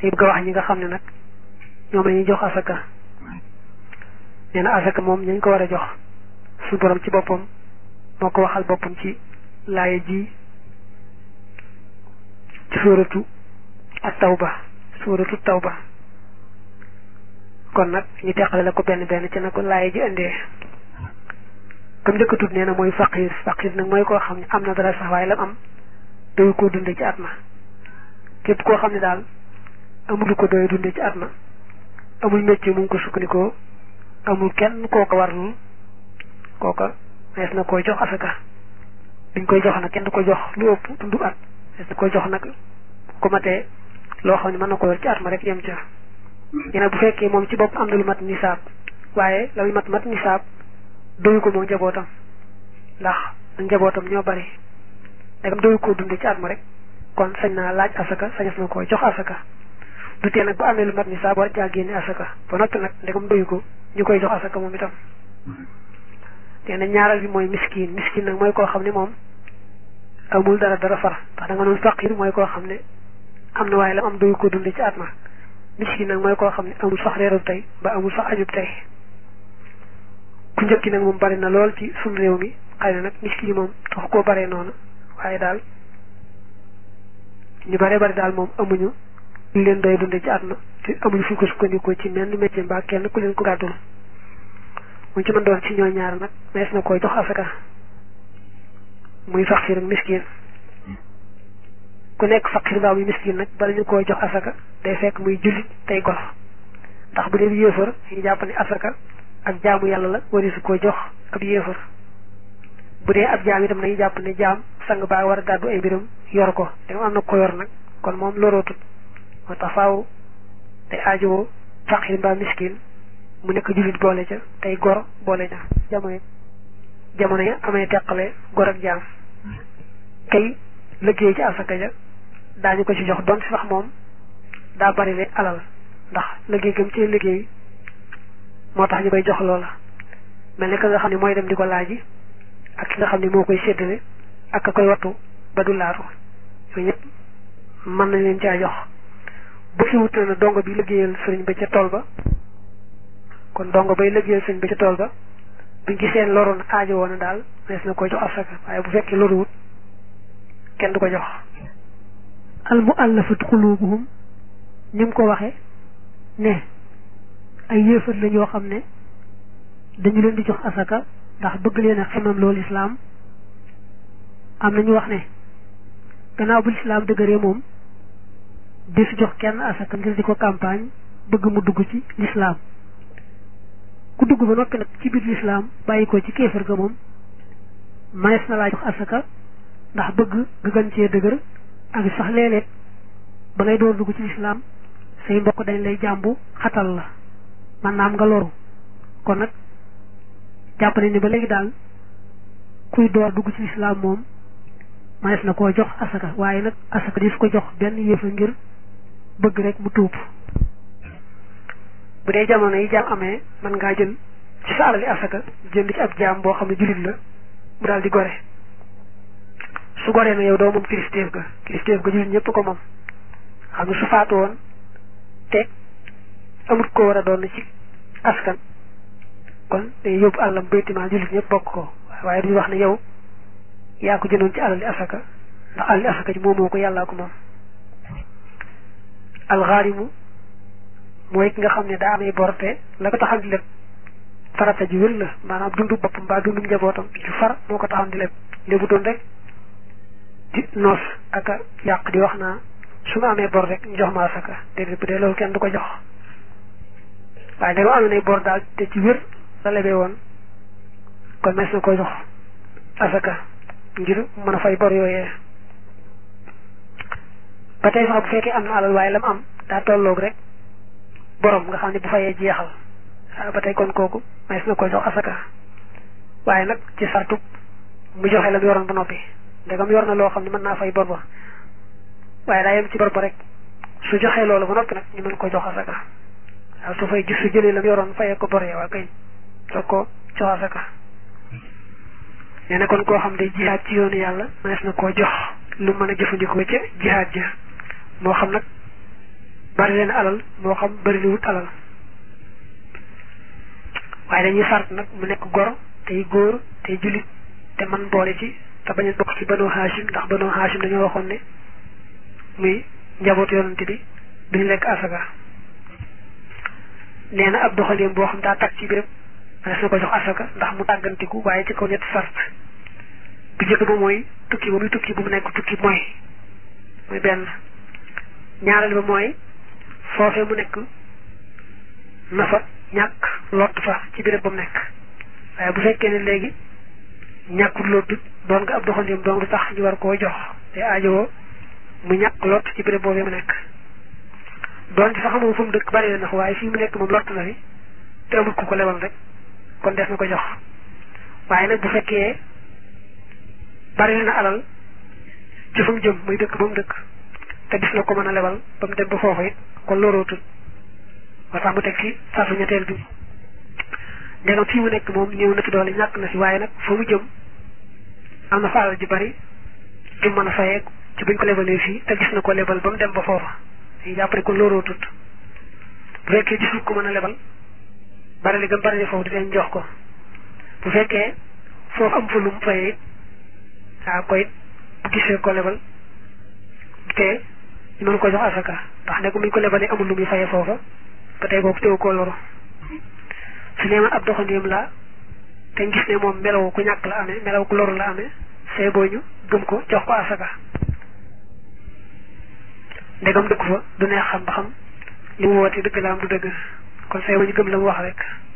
day bëgg a wax ñi nga xam ne nag ñoom la ñuy jox asaka nee na asaka moom ñañ ko war a jox suñu borom ci boppam moo ko waxal boppam ci laaya ji ci suuratu ak tawba suuratu tawba kon nag ñu teqale la ko benn benn ci na ko laaya ji indee comme njëkk a tudd nee na mooy faqir faqir nag mooy koo xam ne am na dara sax waaye lam am doyu koo dunde ci at ma képp koo xam ne daal amul ko doy dunde ci at ma amul métier mu ngi ko sukkandikoo amul kenn koo ko warlul kooka mees na koy jox asaka duñ koy jox nag kenn du ko jox lu ëpp dundu at mees na koy jox nag ku matee loo xam ne mën na ko yor ci at ma rek yem ca ñene bu fekkee moom ci bopp am na lu mat nisaab waaye la mat mat nisaab doyu ko moom njabootam ndax njabootam ñoo bari dagam doyu koo dunde ci at ma rek kon sañ naa laaj asaka sañas na koy jox asaka du tee nag bu amee lu mat nisaab war caa génne asaka ba noppi nag ndegam doyu ko ñu koy jox asaka moom itam te na ñaaral bi mooy miskin miskin nag mooy koo xam ne moom amul dara dara far ndax da nga noon faqir mooy koo xam ne am na waaye la am doyu ko dunde ci at ma miskin nag mooy koo xam ne amul sax reerub tey ba amul sax añub tey ku njëkki nag moom bari na lool ci suñu réew mi xëy na nag miskin yi moom tax koo baree noonu waaye daal ñu bare bari daal moom amuñu lu leen doy dunde ci at ma te amuñu fu ko sukkandikoo ci menn métier mbaa kenn ku leen ko gàddul mu ci mën doon ci ñoo ñaar nag mees na koy jox asaka muy faqir ak miskin ku nekk faqir mbaa muy miskin nag bala ñu koy jox asaka day fekk muy jullit tey gor ndax bu dee yéefar ñu jàpp ne asaka ak jaamu yàlla la wari su ko jox ab yéefar bu dee ab jaam itam nañu jàpp ne jaam sang baa war a gàddu ay mbiram yor ko te am na ko yor nag kon moom lorootut moo tax faaw day aajowoo faqir mbaa miskin mu nekk jullit boole ca tey gor boole ca jamono jamono ya amee teqale gor ak jaam kay liggéey ci asaka ja daañu ko ci jox doon si sax moom daa bari le alal ndax liggéey gëm ci liggéey moo tax ñu koy jox loola mel ni ka nga xam ne mooy dem di ko laaji ak ki nga xam ne moo koy séddale ak ka koy wattu ba du laatu yooyu ñëpp mën nañ leen caa jox bu fi wut na dongo bi liggéeyal sëriñ ba ca tool ba kon dongo bay liggéeyal sëriñ ba ca tool ba buñ gisee loru na aajo woon na daal nees na koy jox asaka waaye bu fekkee loru wut kenn du ko jox al muallafat qulubuhum ni mu ko waxee ne ay yéefar la ñoo xam ne dañu leen di jox asaka ndax bëgg leen a xemam loolu islaam am nañu wax ne gannaaw bu lislaam dëgëree moom di fi jox kenn asaka ngir di ko campagne bëgg mu dugg ci lislaam ku dugg ba noppi nag ci biir lislaam bàyyi ko ci kéefar ga moom manees na laa jox asaka ndax bëgg nga gën cee dëgër ak sax léeg-léeg ba ngay door dugg ci lislaam say mbokk dañ lay jàmbu xatal la man naam nga loru kon nag jàpp nañ ne ba léegi daal kuy door dugg ci lislaam moom manees na koo jox asaka waaye nag asaka di su ko jox benn yëfa ngir bëgg rek mu tuub bu dee jamono yi jaam amee mën ngaa jël ci sa alali asaka jënd ci ab jaam boo xam ne jullit la mu daal di gore su goree na yow doo moom kilifteef ga kilifteef ga jullit ñëpp ko moom xam ne su faatu woon te amut ko war a doon ci askan kon day yóbbu àllam baytimaa jullit ñëpp bokk ko waaye duñu wax ne yow yaa ko jëndoon ci alali asaka ndax alali asaka ji moomoo ko yàllaa ko moom alxaarimu mooy ki nga xam ne daa amee bor te la ko taxam di leb farata ji wér la maanaam dundu boppam mbaa dundu njabootam ci far moo ko taxam di leb lébu doon rek di noos ak a yàq di wax naa su ma amee bor rek ñu jox ma asaka déedéet bu dee loolu kenn du ko jox waaye da nga amee nay bor daal te ci wér la lebee woon kon mes na ko jox asaka ngir mën a fay bor yooyee ba tey sax bu fekkee am na alal waaye lam am daa tolloog rek borom nga xam ne bu fayee jeexal ba tey kon kooku mes na ko jox asaka waaye nag ci sartu mu joxe la mu yoroon ba noppi ndegam yor na loo xam ne mën naa fay bor ba waaye daa yem ci bor ba rek su joxee loolu ba noppi nag ñu mën ko jox asaka waaw su fay gis su jëlee la mu yoroon fayee ko bor ya waa kay soog ko jox asaka nee na kon koo xam ne jihaad ci yoonu yàlla mënees na koo jox lu mën a jëfandikoo ca jihaad ja moo xam nag bari leen alal moo xam bari li wut alal waaye dañuy sart nag mu nekk gor tey góor tey jullit te man boole ci te bañ a bokk ci banoo Hashim ndax banoo Hashim dañoo waxoon ne muy njabootu yonante bi duñu lekk asaka nee na ab doxalim boo xam daa tag ci béréb manes na ko jox asaka ndax mu tàggantiku waaye ci kaw ñetti sart bu jëkk ba mooy tukki ba muy tukki bu mu nekk tukki mooy muy benn ñaareel ba mooy foofee mu nekk na fa ñàkk lott fa ci béréb ba mu nekk waaye bu fekkee ne léegi ñàkkul lottut doon nga ab doxandim doon du tax ñu war koo jox te aajowoo mu ñàkk lott ci béréb boobee mu nekk doon ci sax moom fu mu dëkk bari na ndax waaye fii mu nekk moom lott na fi te amul ku ko lebal rek kon des na ko jox waaye nag bu fekkee bari na alal ci fu mu jëm muy dëkk ba mu dëkk te gis na ko mën a lebal ba mu dem ba foofu it kon lorootul moo tax mu teg ci sartu ñetteel bi ndegam fii mu nekk moom ñëw na fi doole ñàkk na fi waaye nag fa mu jëm am na fa alal ji bari ju mën a fayee ci buñ ko lebalee fii te gis na ko lebal ba mu dem ba foofa dañuy jàpp ne kon lorootut bu fekkee gisul ko mën a lebal bari li gën bari li foofu di leen jox ko bu fekkee foofu am fa lu mu fayee it waaw koy bu gisee ko lebal te ñu mën ko jox asaka ndax ne ko muñ ko lebalee amul lu muy fayee foofa ba tey kooku teewu koo loro su nee man ab doxandéem la te gis ne moom melaw ku ñàkk la amee melaw ku loru la amee see boo ñu gëm ko jox ko asaka ndegam dëkk fa du neex xam ba xam li mu woote dëgg la am du dëgg kon see boo ñu gëm la mu wax rek